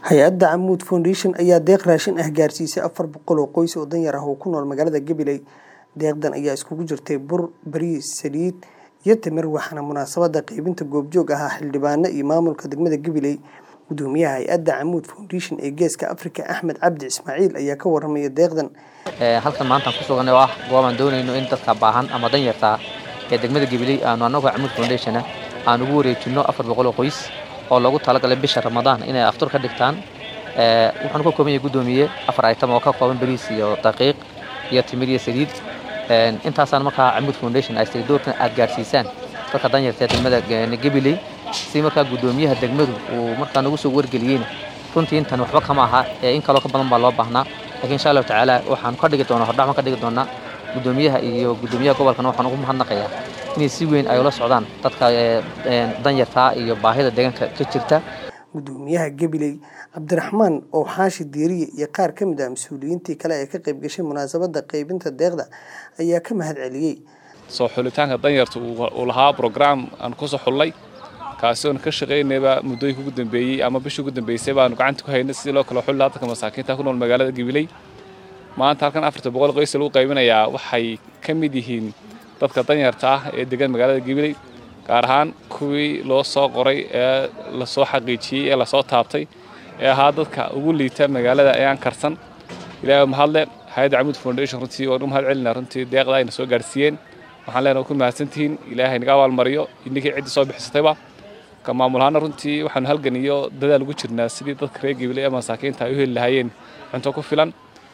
hay-adda camuud foundation ayaa deeq raashin ah gaarsiisay afar boqol oo qoys oo danyar ah oo ku nool magaalada gabiley deeqdan ayaa iskugu jirtay bur bariis saliid iyo timir waxaana munaasabada qeybinta goobjoog ahaa xildhibaano iyo maamulka degmada gabiley gudoomiyaha hay-adda camuud foundation ee geeska africa axmed cabdi ismaaciil ayaa ka waramaya deeqdan halkan maantaan ku suganay oo ah goobaan doonayno in dadka baahan ama danyarta ee degmada gabiley aanu annagoo camuud foundation aan ugu wareejinno afar boqol oo qoys oo loogu talagalay bisha ramadaan inay aftur ka dhigtaan wuxuuna ka kooban yahay guddoomiye afar item oo ka kooban bariis iyo daqiiq iyo timir iyo saliid intaasaan markaa camuud foundation ay tiri doorkan aad gaarsiisaan dadka danyarta ee degmada gabiley si markaa guddoomiyaha degmadu uu markaa nagu soo wargeliyeyna runtii intan waxba kama aha in kaloo ka badan baa loo baahnaa lakiin insha allahu tacaala waxaan ka dhigi doonaa hordhac baan ka dhigi doonaa guddoomiyaha iyo guddoomiyaha gobolkana waxaan ugu mahadnaqayaa inay si weyn ay ula socdaan dadka danyartaa iyo baahida deegaanka ka jirta gudoomiyaha gabiley cabdiraxmaan oo xaashi diiriye iyo qaar ka mid ah mas-uuliyiintii kale ee ka qayb gashay munaasabada qeybinta deeqda ayaa ka mahad celiyey soo xulitaanka danyarta uu lahaa brograam aan kusoo xullay kaasi oon ka shaqaynayba muddooyinka ugu dambeeyey ama bishii ugu dambeysay baanu gacanta ku haynay sidii loo kala xulli lahaa dadka masaakiinta ku nool magaalada gabiley maanta halkan afarta boqol qoys lagu qaybinayaa waxay ka mid yihiin dadka danyarta ah ee degan magaalada gabiley gaar ahaan kuwii loo soo qoray ee lasoo xaqiijiyey ee lasoo taabtay ee ahaa dadka ugu liita magaalada ee aan karsan ilaahay mahadle hay-adda camuud foundation runtii waan u mahad celinaa runtii deeqda ayna soo gaarsiiyeen waxaan leenahay ku mahadsantihiin ilaahay naga abaalmariyo idinkii ciddii soo bixisatayba ka maamulahaana runtii waxaanu halgan iyo dadaal ugu jirnaa sidii dadka reer gabiley ee masaakiinta ay u heli lahaayeen cunto ku filan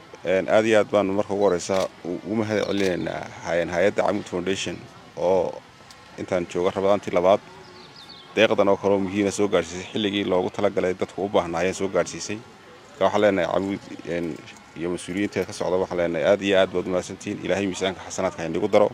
aad iyo aad baanu marka ugu horeysa ugu mahad celinaynaa hay-adda camuud foundation oo intaan jooga rabadaantii labaad deeqdan oo kaleo muhiima soo gaarsiisay xilligii loogu talagalay dadku u baahnaayeen soo gaarsiisay marka waxaan leenahay camuud iyo mas-uuliyiinteeda ka socda waxaan leenahay aad iyo aad baad umahadsantihiin ilaahay miisaanka xasanaadka haynagu daro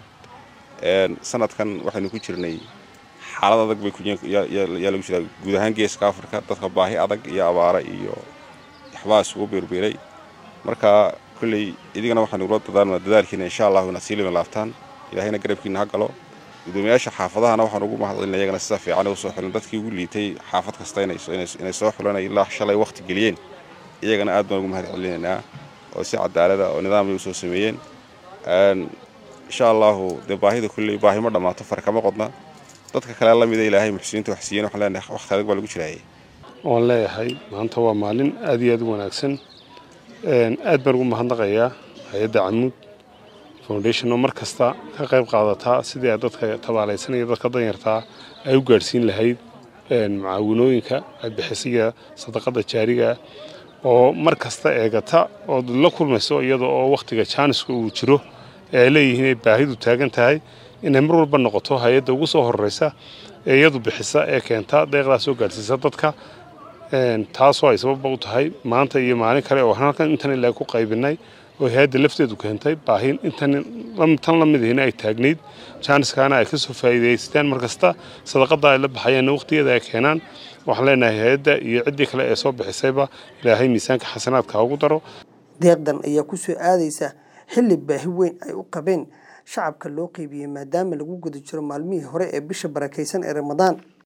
sanadkan waxaynu ku jirnay xaalad adag bay yaa lagu jiraa guud ahaan geeska afrika dadka baahi adag iyo abaara iyo waxbaa isugu beerbeeray marka kolley idigana waxaanu ula dadaarnaa dadaalkiina insha allahu inaad sii lima laabtaan ilaahayna garabkiina ha galo gudoomiyaasha xaafadahana waxaan ugu mahadcelina iyagana sida fiican u soo xulan dadkii ugu liitay xaafad kasta inay soo xulan ilaa shalay waqti geliyeen iyagana aad baan ugu mahad celinaynaa oo si cadaalada oo nidaamay usoo sameeyeen insha allahu dee baahida kulley baahi ma dhammaato far kama qodna dadka kale la mida ilaahay muxsiniinta wax siiyeen waxaan leenahay waqti adag baa lagu jiraayay waan leeyahay maanta waa maalin aad iyo aad u wanaagsan aad baan ugu mahadnaqayaa hay-adda camuud foundation oo mar kasta ka qayb qaadataa sidii ay dadka tabaalaysan iyo dadka danyartaa ay u gaadhsiin lahayd mucaawinooyinka ay bixisiga sadaqada jaariga oo mar kasta eegata ood la kulmayso iyada oo wakhtiga jaaniska uu jiro ee ay leeyihiin ay baahidu taagan tahay inay mar walba noqoto hay-adda ugu soo horeysa ee iyadu bixisa ee keenta deeqdaa soo gaadhsiisa dadka taasoo ay sababba u tahay maanta iyo maalin kale oo halkan intan ilaa ku qaybinay oo hay-adda lafteedu keentay baahin intan tan la mid ihina ay taagnayd jaaniskaana ay ka soo faa'iidaystaan mar kasta sadaqada ay la baxayeenna waqtigeeda ay keenaan waxaan leenahay hay-adda iyo ciddii kale ee soo bixisayba ilaahay miisaanka xasanaadka ugu daro deeqdan ayaa ku soo aadaysa xilli baahi weyn ay u qabeen shacabka loo qeybiyey maadaama lagu guda jiro maalmihii hore ee bisha barakaysan ee ramadaan